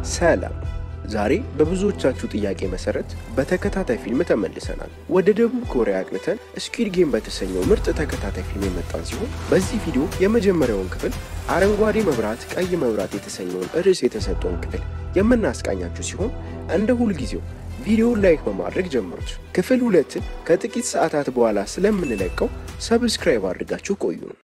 ሰላም። ዛሬ በብዙዎቻችሁ ጥያቄ መሰረት በተከታታይ ፊልም ተመልሰናል። ወደ ደቡብ ኮሪያ አቅንተን ስኩዊድ ጌም በተሰኘው ምርጥ ተከታታይ ፊልም የመጣን ሲሆን በዚህ ቪዲዮ የመጀመሪያውን ክፍል አረንጓዴ መብራት ቀይ መብራት የተሰኘውን ርዕስ የተሰጠውን ክፍል የምናስቃኛችሁ ሲሆን እንደ ሁልጊዜው ቪዲዮውን ላይክ በማድረግ ጀምሩት። ክፍል ሁለትን ከጥቂት ሰዓታት በኋላ ስለምንለቀው ሰብስክራይብ አድርጋችሁ ቆዩ ነው።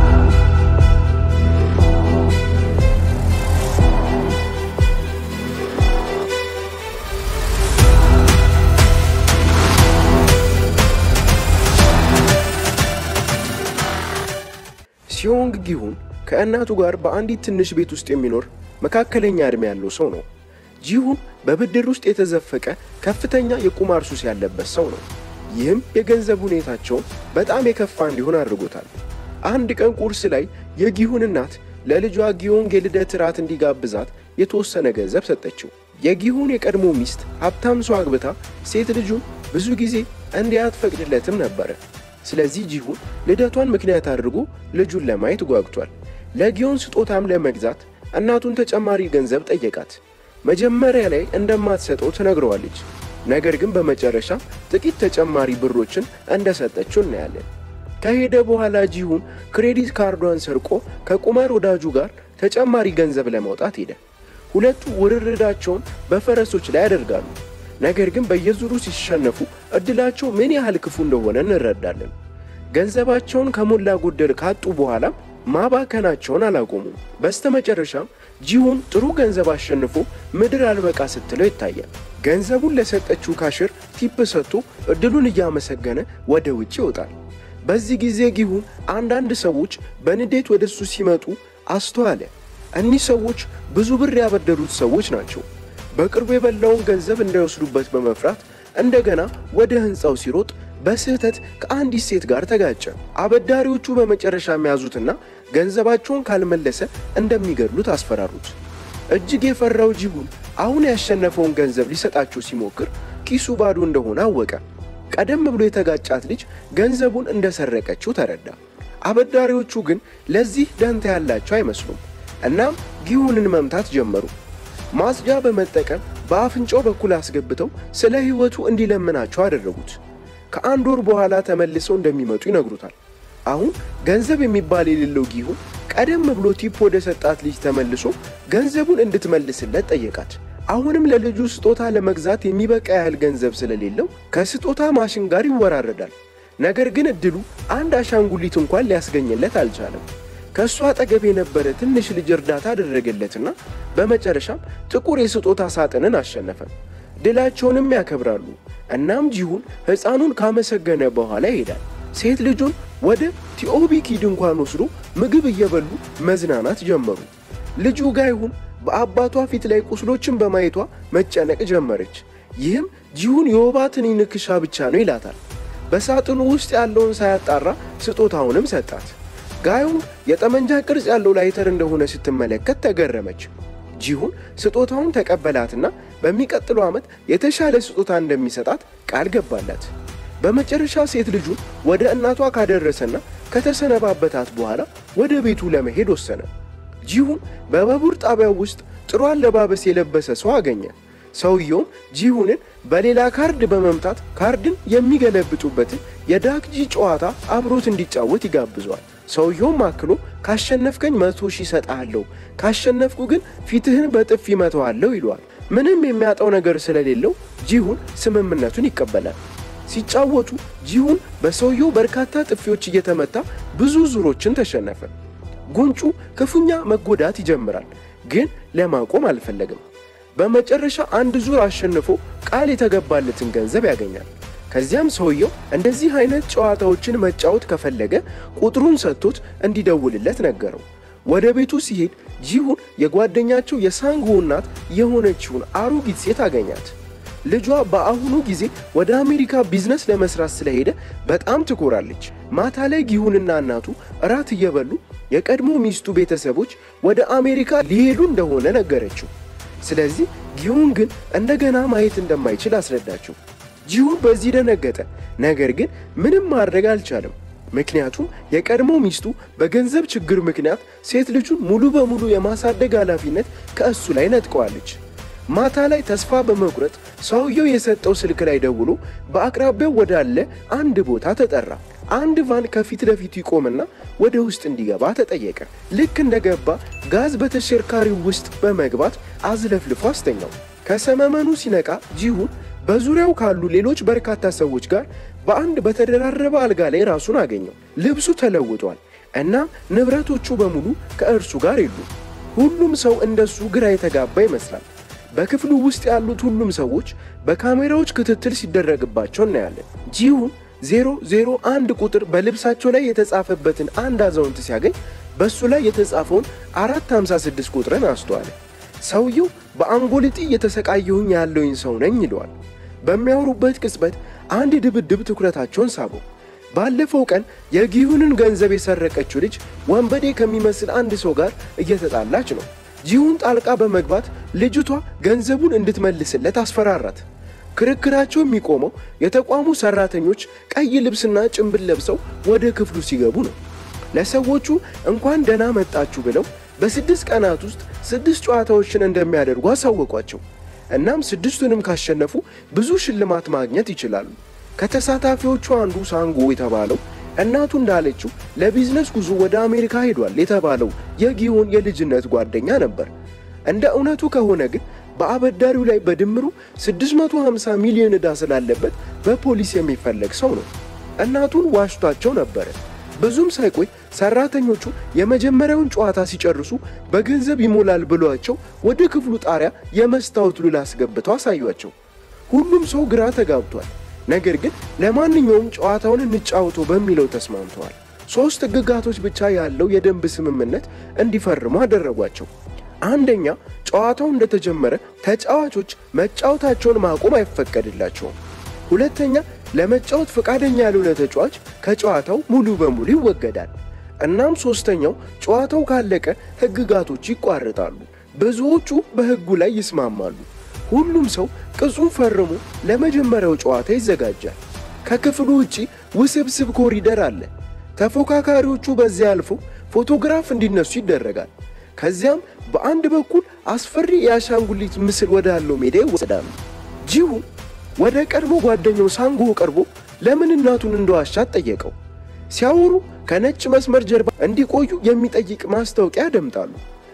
ሲዮንግ ጊሁን ከእናቱ ጋር በአንዲት ትንሽ ቤት ውስጥ የሚኖር መካከለኛ ዕድሜ ያለው ሰው ነው። ጂሁን በብድር ውስጥ የተዘፈቀ ከፍተኛ የቁማር ሱስ ያለበት ሰው ነው። ይህም የገንዘብ ሁኔታቸውን በጣም የከፋ እንዲሆን አድርጎታል። አንድ ቀን ቁርስ ላይ የጊሁን እናት ለልጇ ጊዮንግ የልደት ራት እንዲጋብዛት የተወሰነ ገንዘብ ሰጠችው። የጊሁን የቀድሞ ሚስት ሀብታም ሰው አግብታ ሴት ልጁን ብዙ ጊዜ እንዲያትፈቅድለትም ነበረ። ስለዚህ ጂሁን ልደቷን ምክንያት አድርጎ ልጁን ለማየት ጓጉቷል። ለጊዮን ስጦታም ለመግዛት እናቱን ተጨማሪ ገንዘብ ጠየቃት። መጀመሪያ ላይ እንደማትሰጠው ትነግረዋለች። ነገር ግን በመጨረሻ ጥቂት ተጨማሪ ብሮችን እንደሰጠችው እናያለን። ከሄደ በኋላ ጂሁን ክሬዲት ካርዷን ሰርቆ ከቁማር ወዳጁ ጋር ተጨማሪ ገንዘብ ለማውጣት ሄደ። ሁለቱ ውርርዳቸውን በፈረሶች ላይ ያደርጋሉ። ነገር ግን በየዙሩ ሲሸነፉ እድላቸው ምን ያህል ክፉ እንደሆነ እንረዳለን። ገንዘባቸውን ከሞላ ጎደል ካጡ በኋላም ማባከናቸውን አላቆሙም። በስተመጨረሻም ጂሁን ጥሩ ገንዘብ አሸንፎ ምድር አልበቃ ስትለው ይታያል። ገንዘቡን ለሰጠችው ካሽር ቲፕ ሰጥቶ እድሉን እያመሰገነ ወደ ውጭ ይወጣል። በዚህ ጊዜ ጊሁን አንዳንድ ሰዎች በንዴት ወደ እሱ ሲመጡ አስተዋለ። እኒህ ሰዎች ብዙ ብር ያበደሩት ሰዎች ናቸው። በቅርቡ የበላውን ገንዘብ እንዳይወስዱበት በመፍራት እንደገና ወደ ሕንፃው ሲሮጥ በስህተት ከአንዲት ሴት ጋር ተጋጨ። አበዳሪዎቹ በመጨረሻ የሚያዙትና ገንዘባቸውን ካልመለሰ እንደሚገድሉት አስፈራሩት። እጅግ የፈራው ጂሁን አሁን ያሸነፈውን ገንዘብ ሊሰጣቸው ሲሞክር ኪሱ ባዶ እንደሆነ አወቀ። ቀደም ብሎ የተጋጫት ልጅ ገንዘቡን እንደሰረቀችው ተረዳ። አበዳሪዎቹ ግን ለዚህ ደንታ ያላቸው አይመስሉም። እናም ጊሁንን መምታት ጀመሩ። ማጽጃ በመጠቀም በአፍንጫው በኩል አስገብተው ስለ ሕይወቱ እንዲለምናቸው አደረጉት። ከአንድ ወር በኋላ ተመልሰው እንደሚመጡ ይነግሩታል። አሁን ገንዘብ የሚባል የሌለው ጊሁን ቀደም ብሎ ቲፕ ወደ ሰጣት ልጅ ተመልሶ ገንዘቡን እንድትመልስለት ጠየቃት። አሁንም ለልጁ ስጦታ ለመግዛት የሚበቃ ያህል ገንዘብ ስለሌለው ከስጦታ ማሽን ጋር ይወራረዳል። ነገር ግን እድሉ አንድ አሻንጉሊት እንኳን ሊያስገኝለት አልቻለም። ከእሱ አጠገብ የነበረ ትንሽ ልጅ እርዳታ አደረገለትና በመጨረሻም ጥቁር የስጦታ ሳጥንን አሸነፈ። ድላቸውንም ያከብራሉ። እናም ጂሁን ሕፃኑን ካመሰገነ በኋላ ይሄዳል። ሴት ልጁን ወደ ቲኦቢኪ ድንኳን ወስዶ ምግብ እየበሉ መዝናናት ጀመሩ። ልጁ ጋይሁን በአባቷ ፊት ላይ ቁስሎችን በማየቷ መጨነቅ ጀመረች። ይህም ጂሁን የወባ ትንኝ ንክሻ ብቻ ነው ይላታል። በሳጥኑ ውስጥ ያለውን ሳያጣራ ስጦታውንም ሰጣት። ጋዩን የጠመንጃ ቅርጽ ያለው ላይተር እንደሆነ ስትመለከት ተገረመች። ጂሁን ስጦታውን ተቀበላትና በሚቀጥለው ዓመት የተሻለ ስጦታ እንደሚሰጣት ቃል ገባላት። በመጨረሻ ሴት ልጁን ወደ እናቷ ካደረሰና ከተሰነባበታት በኋላ ወደ ቤቱ ለመሄድ ወሰነ። ጂሁን በባቡር ጣቢያው ውስጥ ጥሩ አለባበስ የለበሰ ሰው አገኘ። ሰውየውም ጂሁንን በሌላ ካርድ በመምታት ካርድን የሚገለብጡበትን የዳክጂ ጨዋታ አብሮት እንዲጫወት ይጋብዘዋል። ሰውየውም አክሎ ካሸነፍከኝ መቶ ሺህ እሰጥሃለሁ፣ ካሸነፍኩ ግን ፊትህን በጥፊ መተዋለሁ ይለዋል። ምንም የሚያጣው ነገር ስለሌለው ጂሁን ስምምነቱን ይቀበላል። ሲጫወቱ ጂሁን በሰውየው በርካታ ጥፊዎች እየተመታ ብዙ ዙሮችን ተሸነፈ። ጉንጩ ክፉኛ መጎዳት ይጀምራል፣ ግን ለማቆም አልፈለግም። በመጨረሻ አንድ ዙር አሸንፎ ቃል የተገባለትን ገንዘብ ያገኛል። ከዚያም ሰውየው እንደዚህ አይነት ጨዋታዎችን መጫወት ከፈለገ ቁጥሩን ሰጥቶት እንዲደውልለት ነገረው። ወደ ቤቱ ሲሄድ ጂሁን የጓደኛቸው የሳንጎ እናት የሆነችውን አሮጊት ሴት አገኛት። ልጇ በአሁኑ ጊዜ ወደ አሜሪካ ቢዝነስ ለመስራት ስለሄደ በጣም ትኮራለች። ማታ ላይ ጊሁንና እናቱ እራት እየበሉ የቀድሞ ሚስቱ ቤተሰቦች ወደ አሜሪካ ሊሄዱ እንደሆነ ነገረችው። ስለዚህ ጊሁን ግን እንደገና ማየት እንደማይችል አስረዳችው። ጂሁን በዚህ ደነገጠ። ነገር ግን ምንም ማድረግ አልቻለም። ምክንያቱም የቀድሞ ሚስቱ በገንዘብ ችግር ምክንያት ሴት ልጁን ሙሉ በሙሉ የማሳደግ ኃላፊነት ከእሱ ላይ ነጥቀዋለች። ማታ ላይ ተስፋ በመቁረጥ ሰውየው የሰጠው ስልክ ላይ ደውሎ በአቅራቢያው ወዳለ አንድ ቦታ ተጠራ። አንድ ቫን ከፊት ለፊቱ ይቆምና ወደ ውስጥ እንዲገባ ተጠየቀ። ልክ እንደገባ ጋዝ በተሽከርካሪው ውስጥ በመግባት አዝለፍልፎ አስተኛው። ከሰመመኑ ሲነቃ ጂሁን በዙሪያው ካሉ ሌሎች በርካታ ሰዎች ጋር በአንድ በተደራረበ አልጋ ላይ ራሱን አገኘው። ልብሱ ተለውጧል እና ንብረቶቹ በሙሉ ከእርሱ ጋር የሉ። ሁሉም ሰው እንደሱ ግራ የተጋባ ይመስላል። በክፍሉ ውስጥ ያሉት ሁሉም ሰዎች በካሜራዎች ክትትል ሲደረግባቸው እናያለን። ጂሁን ዜሮ ዜሮ አንድ ቁጥር በልብሳቸው ላይ የተጻፈበትን አንድ አዛውንት ሲያገኝ በእሱ ላይ የተጻፈውን አራት ሃምሳ ስድስት ቁጥርን አስተዋለ። ሰውየው በአንጎልጢ እየተሰቃየሁኝ ያለውኝ ሰው ነኝ ይለዋል። በሚያወሩበት ቅጽበት አንድ ድብድብ ትኩረታቸውን ሳበው። ባለፈው ቀን የጊሁንን ገንዘብ የሰረቀችው ልጅ ወንበዴ ከሚመስል አንድ ሰው ጋር እየተጣላች ነው። ጂሁን ጣልቃ በመግባት ልጅቷ ገንዘቡን እንድትመልስለት አስፈራራት። ክርክራቸው የሚቆመው የተቋሙ ሰራተኞች ቀይ ልብስና ጭንብል ለብሰው ወደ ክፍሉ ሲገቡ ነው። ለሰዎቹ እንኳን ደህና መጣችሁ ብለው በስድስት ቀናት ውስጥ ስድስት ጨዋታዎችን እንደሚያደርጉ አሳወቋቸው። እናም ስድስቱንም ካሸነፉ ብዙ ሽልማት ማግኘት ይችላሉ። ከተሳታፊዎቹ አንዱ ሳንጎ የተባለው እናቱ እንዳለችው ለቢዝነስ ጉዞ ወደ አሜሪካ ሄዷል የተባለው የጊዮን የልጅነት ጓደኛ ነበር። እንደ እውነቱ ከሆነ ግን በአበዳሪው ላይ በድምሩ 650 ሚሊዮን ዕዳ ስላለበት በፖሊስ የሚፈለግ ሰው ነው። እናቱን ዋሽቷቸው ነበረ። ብዙም ሳይቆይ ሰራተኞቹ የመጀመሪያውን ጨዋታ ሲጨርሱ በገንዘብ ይሞላል ብሏቸው ወደ ክፍሉ ጣሪያ የመስታወት ሉል አስገብተው አሳዩአቸው። ሁሉም ሰው ግራ ተጋብቷል። ነገር ግን ለማንኛውም ጨዋታውን እንጫወተው በሚለው ተስማምተዋል። ሦስት ሕግጋቶች ብቻ ያለው የደንብ ስምምነት እንዲፈርሙ አደረጓቸው። አንደኛ፣ ጨዋታው እንደተጀመረ ተጫዋቾች መጫወታቸውን ማቆም አይፈቀድላቸውም። ሁለተኛ፣ ለመጫወት ፈቃደኛ ያልሆነ ተጫዋች ከጨዋታው ሙሉ በሙሉ ይወገዳል። እናም ሦስተኛው፣ ጨዋታው ካለቀ ሕግጋቶች ይቋረጣሉ። ብዙዎቹ በሕጉ ላይ ይስማማሉ። ሁሉም ሰው ቅጹን ፈርሞ ለመጀመሪያው ጨዋታ ይዘጋጃል። ከክፍሉ ውጪ ውስብስብ ኮሪደር አለ። ተፎካካሪዎቹ በዚያ አልፈው ፎቶግራፍ እንዲነሱ ይደረጋል። ከዚያም በአንድ በኩል አስፈሪ የአሻንጉሊት ምስል ወዳለው ሜዳ ይወሰዳሉ። ጂሁን ወደ ቀድሞ ጓደኛው ሳንጎ ቀርቦ ለምን እናቱን እንደዋሻት ጠየቀው። ሲያወሩ ከነጭ መስመር ጀርባ እንዲቆዩ የሚጠይቅ ማስታወቂያ ያደምጣሉ።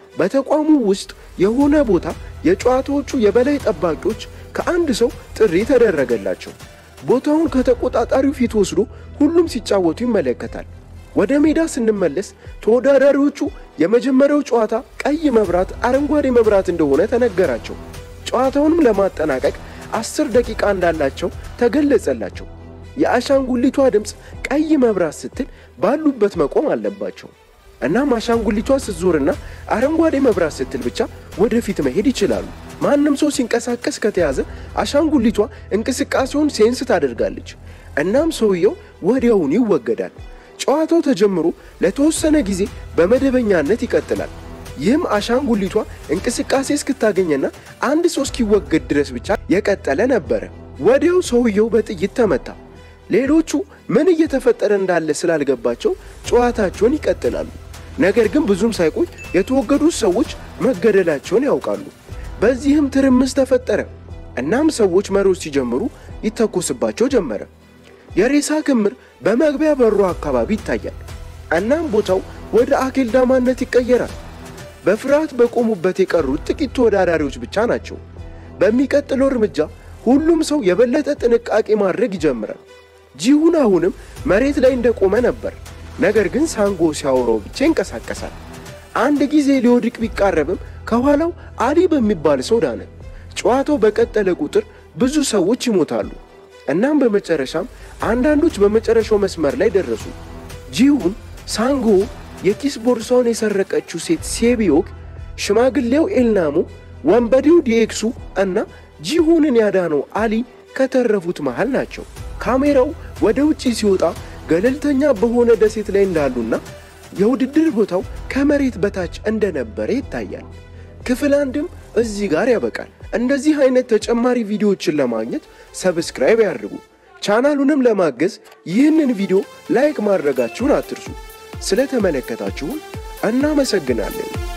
በተቋሙ ውስጥ የሆነ ቦታ የጨዋታዎቹ የበላይ ጠባቂዎች ከአንድ ሰው ጥሪ ተደረገላቸው። ቦታውን ከተቆጣጣሪው ፊት ወስዶ ሁሉም ሲጫወቱ ይመለከታል። ወደ ሜዳ ስንመለስ ተወዳዳሪዎቹ የመጀመሪያው ጨዋታ ቀይ መብራት፣ አረንጓዴ መብራት እንደሆነ ተነገራቸው። ጨዋታውንም ለማጠናቀቅ አስር ደቂቃ እንዳላቸው ተገለጸላቸው። የአሻንጉሊቷ ድምፅ ቀይ መብራት ስትል ባሉበት መቆም አለባቸው። እናም አሻንጉሊቷ ስትዞርና አረንጓዴ መብራት ስትል ብቻ ወደፊት መሄድ ይችላሉ። ማንም ሰው ሲንቀሳቀስ ከተያዘ አሻንጉሊቷ እንቅስቃሴውን ሴንስ ታደርጋለች። እናም ሰውየው ወዲያውኑ ይወገዳል። ጨዋታው ተጀምሮ ለተወሰነ ጊዜ በመደበኛነት ይቀጥላል። ይህም አሻንጉሊቷ እንቅስቃሴ እስክታገኘና አንድ ሰው እስኪወገድ ድረስ ብቻ የቀጠለ ነበረ። ወዲያው ሰውየው በጥይት ተመታ። ሌሎቹ ምን እየተፈጠረ እንዳለ ስላልገባቸው ጨዋታቸውን ይቀጥላሉ። ነገር ግን ብዙም ሳይቆይ የተወገዱት ሰዎች መገደላቸውን ያውቃሉ። በዚህም ትርምስ ተፈጠረ። እናም ሰዎች መሮጥ ሲጀምሩ ይተኮስባቸው ጀመረ። የሬሳ ክምር በመግቢያ በሩ አካባቢ ይታያል። እናም ቦታው ወደ አኬልዳማነት ይቀየራል። በፍርሃት በቆሙበት የቀሩት ጥቂት ተወዳዳሪዎች ብቻ ናቸው። በሚቀጥለው እርምጃ ሁሉም ሰው የበለጠ ጥንቃቄ ማድረግ ይጀምራል። ጂሁን አሁንም መሬት ላይ እንደቆመ ነበር። ነገር ግን ሳንጎ ሲያወራው ብቻ ይንቀሳቀሳል። አንድ ጊዜ ሊወድቅ ቢቃረብም ከኋላው አሊ በሚባል ሰው ዳነ። ጨዋታው በቀጠለ ቁጥር ብዙ ሰዎች ይሞታሉ። እናም በመጨረሻም አንዳንዶች በመጨረሻው መስመር ላይ ደረሱ። ጂሁን፣ ሳንጎ፣ የኪስ ቦርሳውን የሰረቀችው ሴት ሴቢዮክ፣ ሽማግሌው ኤልናሞ፣ ወንበዴው ዲኤክሱ እና ጂሁንን ያዳነው አሊ ከተረፉት መሃል ናቸው። ካሜራው ወደ ውጪ ሲወጣ ገለልተኛ በሆነ ደሴት ላይ እንዳሉና የውድድር ቦታው ከመሬት በታች እንደነበረ ይታያል። ክፍል አንድም እዚህ ጋር ያበቃል። እንደዚህ አይነት ተጨማሪ ቪዲዮዎችን ለማግኘት ሰብስክራይብ ያድርጉ። ቻናሉንም ለማገዝ ይህንን ቪዲዮ ላይክ ማድረጋችሁን አትርሱ። ስለተመለከታችሁን እናመሰግናለን።